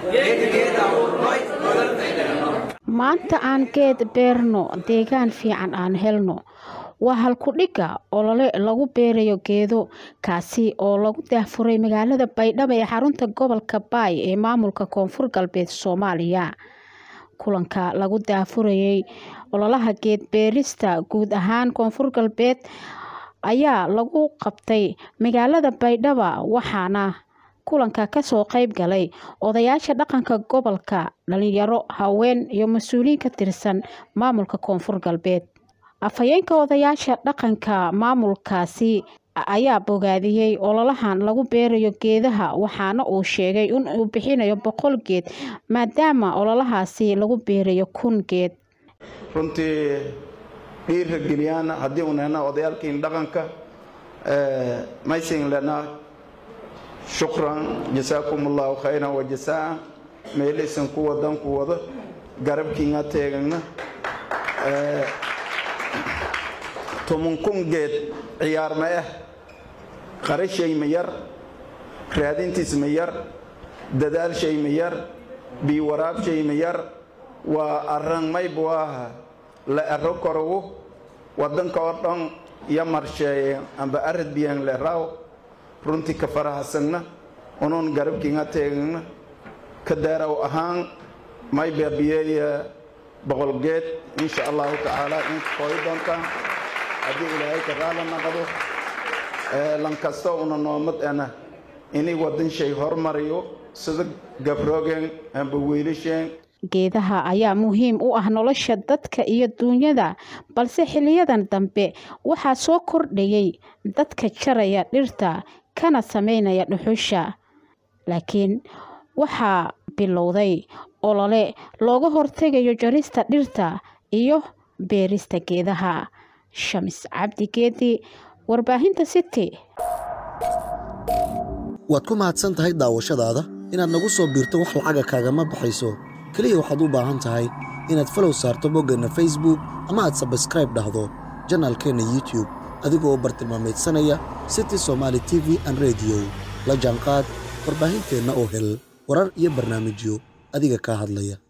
maanta aan geed beerno deegaan fiican aan helno waa halkudhigga olole lagu beerayo geedo kaasi oo lagu daahfuray magaalada baydhabo ee xarunta gobolka baay ee maamulka koonfur galbeed soomaaliya kulanka lagu daahfurayay ololaha geed beerista guud ahaan koonfur galbeed ayaa lagu qabtay magaalada baydhabo waxaana kulanka kasoo qeyb galay odayaasha dhaqanka gobolka dhalinyaro haween iyo mas-uuliyiin ka tirsan maamulka koonfur galbeed afhayeenka odayaasha dhaqanka maamulkaasi ayaa bogaadiyey ololahan lagu beerayo geedaha waxaana uu sheegay in uu bixinayo boqol geed maadaama ololahaasi lagu beerayo kun geed runtii dhiirra geliyaan haddii uu nehna odayaalkiin dhaqanka maysin lena shukran jasaakum allahu khayran wa jasaa meelaysan ku wadan ku wado garabkiinga teegagna tobankun geed ciyaar ma ah qarashay ma yar raadintiis ma yar dadaalshay ma yar biiwaraabshay ma yar waa arran maybu ah la ero korowo waddanka oo dhan iyo marsheeye amba arad biyan le raaw runtii ka farahasagna unuun garabkiinga teegagna ka daaraw ahaan may baabiyeeya boqol geed insha allahu tacaala in kooyi doontaan haddii ilaahay ka raala naqdo lankasta una noomad ana inay waddan shay hormariyo sida gabroogen amba wiilasheen geedaha ayaa muhiim u ah nolosha dadka iyo duunyada balse xiliyadan dambe waxaa soo kordhayay dadka jaraya dhirta kana sameynaya dhuxusha laakiin waxaa bilowday olole looga hortegayo jarista dhirta iyo beerista geedaha shamis cabdi geedi warbaahinta city waad ku mahadsan tahay daawashadaada inaad nagu soo biirto wax lacaga kaagama baxayso keliya waxaad u baahan tahay inaad falow saarto boggeenna facebook ama aad sabskraib dhahdo janaalkeenna youtube adigoo bartilmaamaydsanaya city somaali t v an rediyo la jaanqaad warbaahinteenna oo hel warar iyo barnaamijyo adiga kaa hadlaya